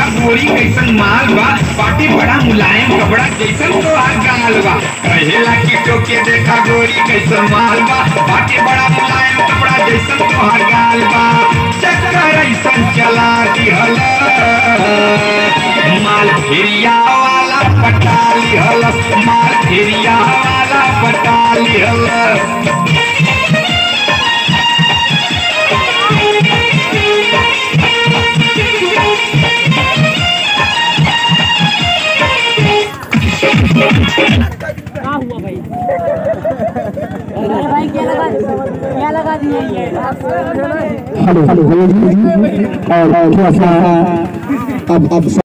देखा गोरी कैसन माल बा बाटी बड़ा मुलायम कपड़ा जैसन तो आ गाल बा कहेला की टोके देखा गोरी कैसन माल बा बाटी बड़ा मुलायम कपड़ा जैसन तो आ गाल बा चक्कर ऐसन चला दिहल माल फेरिया वाला पटा लिहल माल फेरिया वाला पटा लिहल भाई क्या लगा क्या लगा दिया ये हेलो हेलो हेलो और थोड़ा सा अब अब